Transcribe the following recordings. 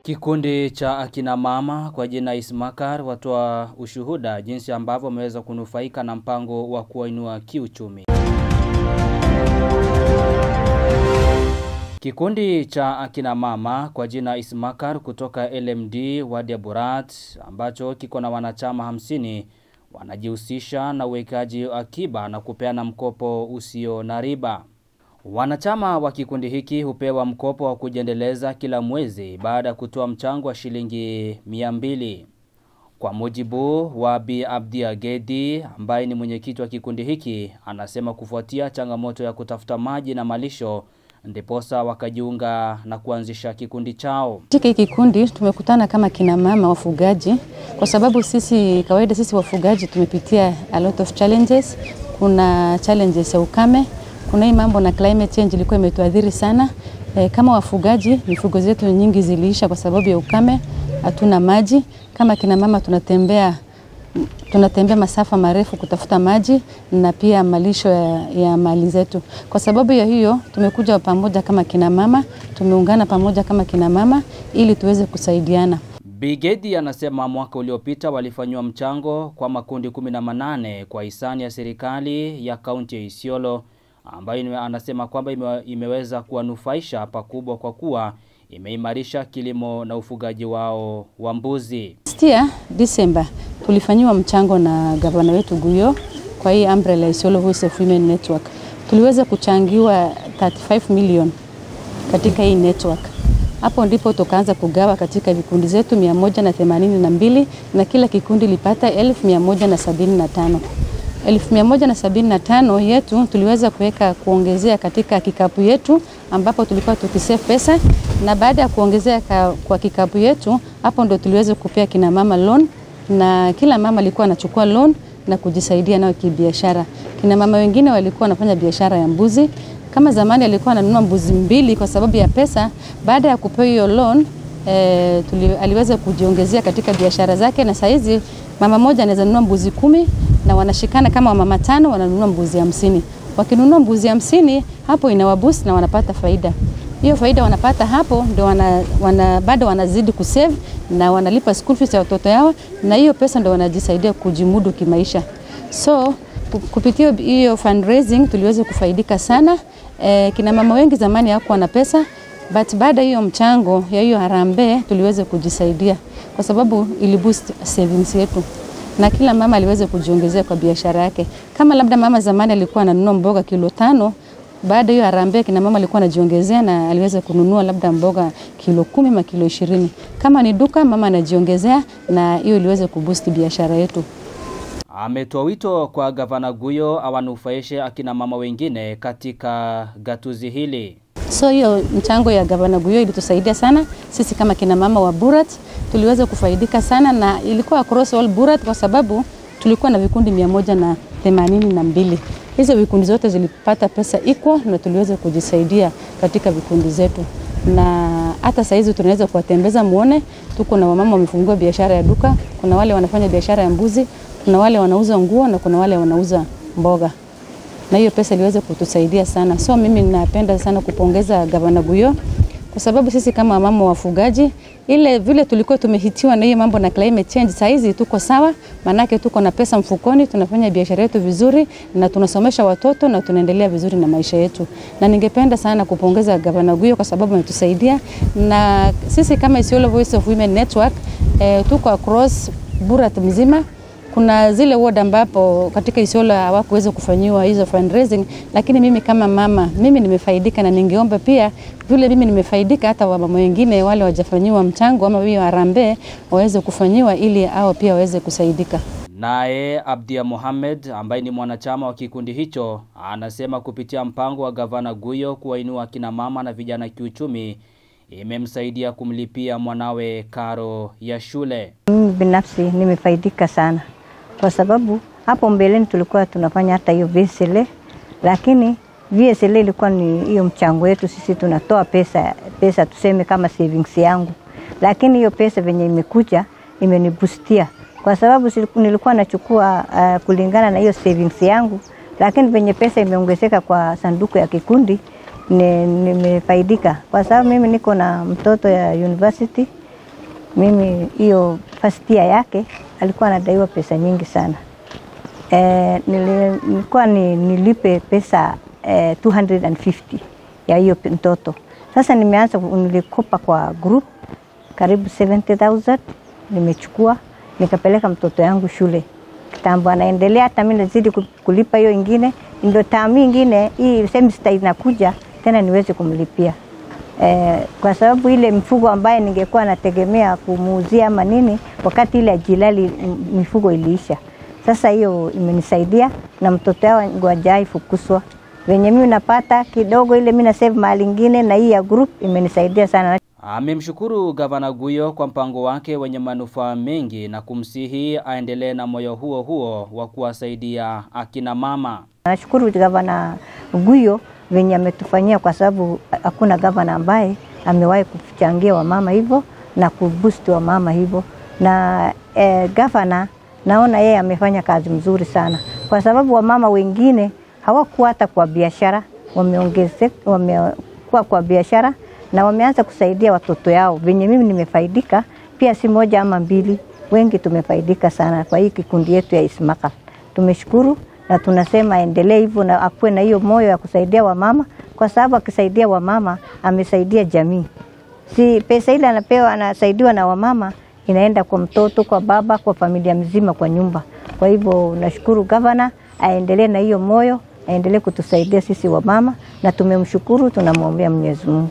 Kikundi cha akina mama kwa jina Ismakar watoa ushuhuda jinsi ambavyo wameweza kunufaika na mpango wa kuwainua kiuchumi. Kikundi cha akina mama kwa jina Ismakar kutoka LMD Wadi ya Burat ambacho kiko na wanachama hamsini wanajihusisha na uwekaji akiba na kupeana mkopo usio na riba. Wanachama wa kikundi hiki hupewa mkopo wa kujiendeleza kila mwezi baada ya kutoa mchango wa shilingi 200. Kwa mujibu wa Bi Abdi Agedi ambaye ni mwenyekiti wa kikundi hiki, anasema kufuatia changamoto ya kutafuta maji na malisho ndiposa wakajiunga na kuanzisha kikundi chao. Katika hiki kikundi tumekutana kama kina mama wafugaji, kwa sababu sisi kawaida sisi wafugaji tumepitia a lot of challenges. Kuna challenges ya ukame, kuna hii mambo na climate change ilikuwa imetuadhiri sana. E, kama wafugaji mifugo zetu nyingi ziliisha kwa sababu ya ukame, hatuna maji. Kama kina mama tunatembea tunatembea masafa marefu kutafuta maji na pia malisho ya, ya mali zetu. Kwa sababu ya hiyo tumekuja pamoja kama kina mama, tumeungana pamoja kama kina mama ili tuweze kusaidiana. Bigedi anasema mwaka uliopita walifanywa mchango kwa makundi 18 kwa hisani ya serikali ya kaunti ya Isiolo ambayo anasema kwamba ime, imeweza kuwanufaisha pakubwa kwa kuwa imeimarisha kilimo na ufugaji wao wa mbuzi. Stia December tulifanyiwa mchango na gavana wetu Guyo kwa hii umbrella Isiolo Voice of Women Network. Tuliweza kuchangiwa 35 million katika hii network. Hapo ndipo tukaanza kugawa katika vikundi zetu 182 na kila kikundi lipata 1175. 1175 yetu tuliweza kuweka kuongezea katika kikapu yetu ambapo tulikuwa tukisave pesa, na baada ya kuongezea kwa kikapu yetu, hapo ndo tuliweza kupea kina mama loan, na kila mama alikuwa anachukua loan na kujisaidia nayo kibiashara. Kina mama wengine walikuwa wanafanya biashara ya mbuzi. Kama zamani alikuwa ananunua mbuzi mbili kwa sababu ya pesa, baada ya kupewa hiyo loan e, tuli, aliweza kujiongezea katika biashara zake, na saizi mama moja anaweza nunua mbuzi kumi na wanashikana kama wamama tano wananunua mbuzi hamsini. Wakinunua mbuzi hamsini, hapo inawaboost na wanapata faida. Hiyo faida wanapata hapo ndio wana, wana, bado wanazidi kusave na wanalipa school fees ya watoto yao, na hiyo pesa ndio wanajisaidia kujimudu kimaisha. So kupitia hiyo fundraising tuliweza kufaidika sana. E, kina mama wengi zamani hawakuwa na pesa but baada hiyo mchango ya hiyo harambee tuliweza kujisaidia kwa sababu ili boost savings yetu na kila mama aliweza kujiongezea kwa biashara yake. Kama labda mama zamani alikuwa ananunua mboga kilo tano, baada hiyo harambee kina mama alikuwa anajiongezea na aliweza kununua labda mboga kilo kumi ma kilo ishirini. Kama ni duka mama anajiongezea na hiyo iliweza kuboost biashara yetu. Ametoa wito kwa gavana Guyo awanufaishe akina mama wengine katika gatuzi hili. So hiyo mchango ya gavana Guyo ilitusaidia sana sisi kama kina mama wa Burat, tuliweza kufaidika sana na ilikuwa across all Burat kwa sababu tulikuwa na vikundi mia moja na themanini na mbili. Hizo vikundi zote zilipata pesa equal na tuliweza kujisaidia katika vikundi zetu, na hata saizi tunaweza kuwatembeza muone, tuko na wamama wamefungua biashara ya duka, kuna wale wanafanya biashara ya mbuzi, kuna wale wanauza nguo na kuna wale wanauza mboga na hiyo pesa iliweza kutusaidia sana. So mimi ninapenda sana kupongeza gavana Guyo kwa sababu sisi kama mama wafugaji, ile vile tulikuwa tumehitiwa na hiyo mambo na climate change, saa hizi tuko sawa, manake tuko na pesa mfukoni, tunafanya biashara yetu vizuri na tunasomesha watoto na tunaendelea vizuri na maisha yetu. Na ningependa sana kupongeza gavana Guyo kwa sababu ametusaidia, na sisi kama Isiolo Voice of Women Network eh, tuko across Burat mzima kuna zile ward ambapo katika Isiolo hawakuweza kufanyiwa hizo fundraising, lakini mimi kama mama, mimi nimefaidika na ningeomba pia vile mimi nimefaidika, hata wamama wengine wale wajafanyiwa mchango ama hiyo harambee waweze kufanyiwa ili hao pia waweze kusaidika. Naye Abdia Mohamed ambaye ni mwanachama wa kikundi hicho anasema kupitia mpango wa gavana Guyo kuwainua kina mama na vijana kiuchumi imemsaidia kumlipia mwanawe karo ya shule. Mimi binafsi nimefaidika sana kwa sababu hapo mbeleni tulikuwa tunafanya hata hiyo VSLA, lakini VSLA ilikuwa ni hiyo mchango yetu sisi tunatoa pesa, pesa tuseme kama savings yangu, lakini hiyo pesa venye imekuja imenibustia kwa sababu nilikuwa nachukua uh, kulingana na hiyo savings yangu, lakini venye pesa imeongezeka kwa sanduku ya kikundi nimefaidika, kwa sababu mimi niko na mtoto ya university mimi hiyo first year yake alikuwa anadaiwa pesa nyingi sana. E, nilikuwa ni, nilipe pesa e, 250 ya hiyo mtoto. Sasa nimeanza nilikopa kwa group karibu 70,000 nimechukua nikapeleka mtoto yangu shule kitambo, anaendelea hata mimi nazidi kulipa hiyo ingine, ndio tamu ingine hii semester inakuja tena niweze kumlipia eh, kwa sababu ile mfugo ambaye ningekuwa nategemea kumuuzia ama nini, wakati ile ajilali mifugo iliisha. Sasa hiyo imenisaidia na mtoto wangu hajai fukuswa venye mimi napata kidogo ile mimi na save mahali ingine, na hii ya group imenisaidia sana. Amemshukuru Gavana Guyo kwa mpango wake wenye manufaa mengi na kumsihi aendelee na moyo huo huo wa kuwasaidia akina mama. Nashukuru Gavana Guyo venye ametufanyia, kwa sababu hakuna gavana ambaye amewahi kuchangia wamama hivyo na kuboost wamama hivyo, na eh, gavana naona yeye amefanya kazi mzuri sana, kwa sababu wamama wengine hawakuwa hata kwa biashara, wameongezeka, wamekuwa kwa biashara na wameanza kusaidia watoto yao. Venye mimi nimefaidika pia, si moja ama mbili, wengi tumefaidika sana kwa hii kikundi yetu ya Ismaka. Tumeshukuru na tunasema endelee hivyo na akuwe na hiyo moyo ya kusaidia wamama, kwa sababu akisaidia wamama amesaidia jamii. Si pesa ile anapewa anasaidiwa na wamama inaenda kwa mtoto, kwa baba, kwa familia mzima, kwa nyumba. Kwa hivyo nashukuru gavana aendelee na hiyo moyo, aendelee kutusaidia sisi wamama, na tumemshukuru, tunamwombea Mwenyezi Mungu.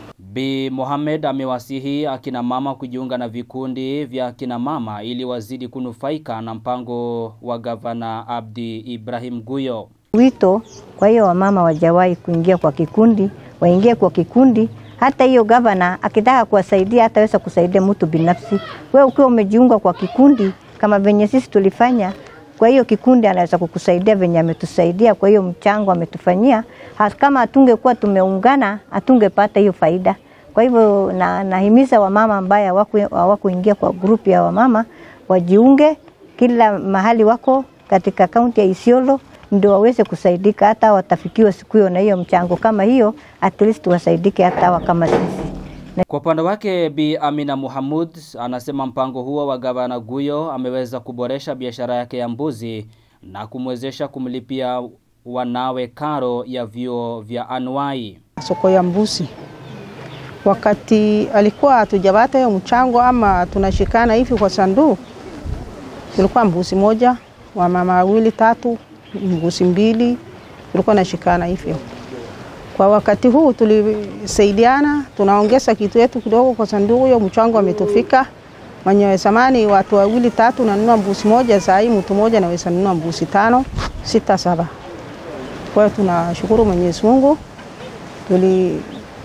Bi Mohamed amewasihi akina mama kujiunga na vikundi vya akina mama ili wazidi kunufaika na mpango wa gavana Abdi Ibrahim Guyo. Wito kwa hiyo wamama wajawahi kuingia kwa kikundi, waingie kwa kikundi. Hata hiyo gavana akitaka kuwasaidia hataweza kusaidia mtu binafsi. Wewe ukiwa umejiunga kwa kikundi kama venye sisi tulifanya, kwa hiyo kikundi anaweza kukusaidia venye ametusaidia, kwa hiyo mchango ametufanyia. Kama hatungekuwa tumeungana, hatungepata hiyo faida. Kwa hivyo na, nahimiza wamama ambaye hawakuingia kwa grupu ya wamama wajiunge kila mahali wako katika kaunti ya Isiolo ndio waweze kusaidika, hata watafikiwa siku hiyo na hiyo mchango kama hiyo, at least wasaidike hata hawa kama sisi. Kwa upande wake Bi Amina Muhamud anasema mpango huo wa gavana Guyo ameweza kuboresha biashara yake ya mbuzi na kumwezesha kumlipia wanawe karo ya vyuo vya anuai. Soko ya mbuzi wakati alikuwa hatujapata hiyo mchango ama tunashikana hivi kwa sanduku, tulikuwa mbuzi moja wa mama wawili tatu, mbuzi mbili, tulikuwa nashikana hivyo. Kwa wakati huu tulisaidiana, tunaongeza kitu yetu kidogo kwa sanduku, hiyo mchango ametufika. Mwenye zamani watu wawili tatu nanunua mbuzi moja, saa hii mtu moja naweza nunua mbuzi tano, sita, saba. Kwa hiyo tunashukuru Mwenyezi Mungu tuli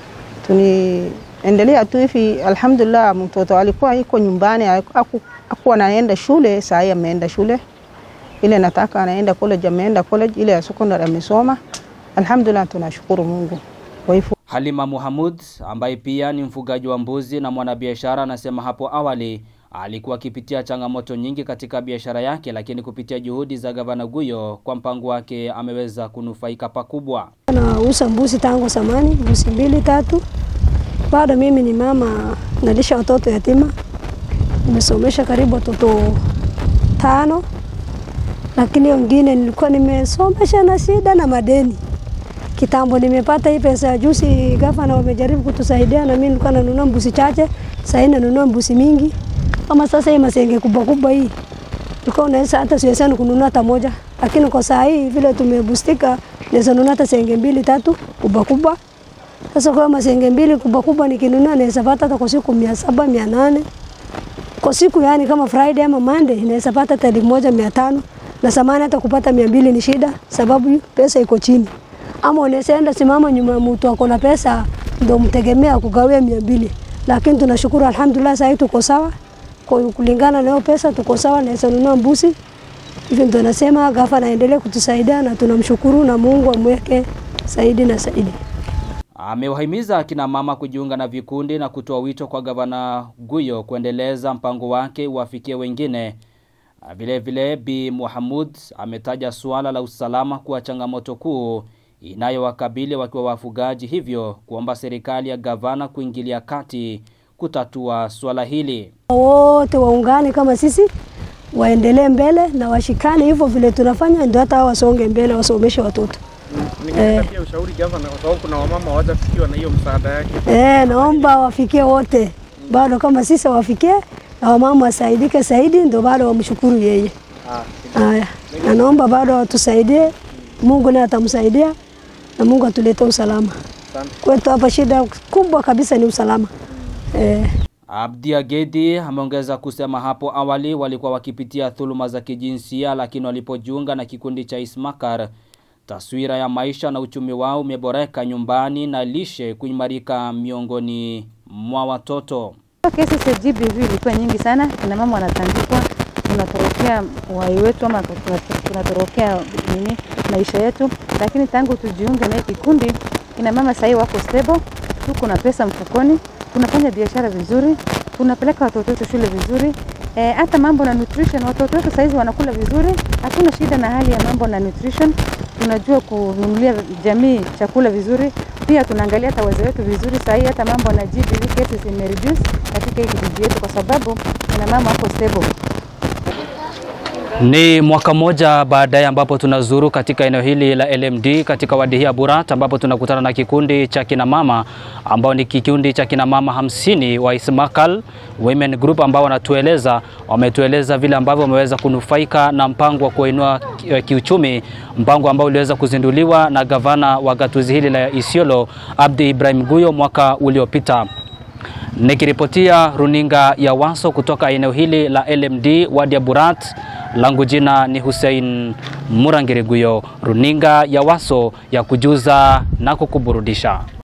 tuliendelea tu hivi, alhamdulillah. Mtoto alikuwa iko nyumbani, akuwa anaenda shule, saa hii ameenda shule. Ile nataka anaenda college, ameenda college. Ile ya secondary amesoma, alhamdulillah, tunashukuru Mungu. Kwa hivyo Halima Muhamud ambaye pia ni mfugaji wa mbuzi na mwanabiashara anasema hapo awali alikuwa akipitia changamoto nyingi katika biashara yake, lakini kupitia juhudi za gavana Guyo kwa mpango wake ameweza kunufaika pakubwa. Nauza mbuzi tangu zamani, mbuzi mbili tatu. Bado mimi ni mama, nalisha watoto yatima, nimesomesha karibu watoto tano, lakini wengine nilikuwa nimesomesha na shida na madeni. Kitambo nimepata hii pesa ya juzi, gavana wamejaribu kutusaidia, na mimi nilikuwa nanunua mbuzi chache, sasa nanunua mbuzi mingi kama sasa hii masenge kubwa kubwa hii tulikuwa unaweza hata siwezani kununua hata moja, lakini kwa saa hii vile tumebustika, naweza nunua hata senge mbili tatu kubwa kubwa. Sasa kwa masenge mbili kubwa kubwa nikinunua naweza pata hata kwa siku mia saba mia nane kwa siku, yani kama Friday ama Monday naweza pata hata elfu moja mia tano na samani hata kupata mia mbili ni shida, sababu pesa iko chini. Ama unaweza enda simama nyuma mtu ako na pesa ndio mtegemea kugawia mia mbili, lakini tunashukuru alhamdulillah, sasa tuko sawa kulingana na hiyo pesa tuko sawa, naweza nunua mbuzi. Hivyo ndio nasema gavana aendelee kutusaidia na tunamshukuru na Mungu amweke zaidi na zaidi. Amewahimiza akina mama kujiunga na vikundi na kutoa wito kwa gavana Guyo kuendeleza mpango wake uwafikie wengine. Vile vile Bi Muhamud ametaja suala la usalama kuwa changamoto kuu inayowakabili wakiwa wafugaji, hivyo kuomba serikali ya gavana kuingilia kati kutatua suala hili. wote waungane kama sisi, waendelee mbele na washikane hivyo vile tunafanya, ndio hata hao wasonge mbele, wasomeshe watoto. Ningetaka pia ushauri gavana, kwa sababu kuna wamama hawajafikiwa na hiyo msaada yake. Eh, naomba wafikie wote, bado kama sisi wafikie na wamama wasaidike zaidi, ndio bado wamshukuru yeye. Haya, na naomba bado watusaidie, Mungu naye atamsaidia na Mungu atulete usalama kwetu. Hapa shida kubwa kabisa ni usalama eh. Abdi Agedi ameongeza kusema hapo awali walikuwa wakipitia dhuluma za kijinsia, lakini walipojiunga na kikundi cha Ismakar, taswira ya maisha na uchumi wao umeboreka nyumbani na lishe kuimarika miongoni mwa watoto. Kesi za GBV ilikuwa nyingi sana, kina mama wanatandikwa, tunatorokea uhai wetu ama tunatorokea nini maisha yetu, lakini tangu tujiunge na hii kikundi, kina mama sahii wako stable, tuko na pesa mfukoni, tunafanya biashara vizuri, tunapeleka watoto wetu shule vizuri. E, hata mambo na nutrition, watoto wetu saizi wanakula vizuri, hatuna shida na hali ya mambo na nutrition. Tunajua kununulia jamii chakula vizuri, pia tunaangalia hata wazee wetu vizuri. Sahii hata mambo na GBV cases imereduce katika hii kijiji yetu, kwa sababu kina mama wako stable. Ni mwaka mmoja baadaye ambapo tunazuru katika eneo hili la LMD katika wadi hii ya Burat ambapo tunakutana na kikundi cha kina mama ambao ni kikundi cha kina mama hamsini wa Ismakal Women Group ambao wanatueleza wametueleza vile ambavyo wameweza kunufaika na mpango wa kuinua kiuchumi, mpango ambao uliweza kuzinduliwa na gavana wa gatuzi hili la Isiolo Abdi Ibrahim Guyo mwaka uliopita. Nikiripotia runinga ya Waso kutoka eneo hili la LMD wadi ya Burat, langu jina ni Hussein Murangiriguyo, runinga ya Waso ya kujuza na kukuburudisha.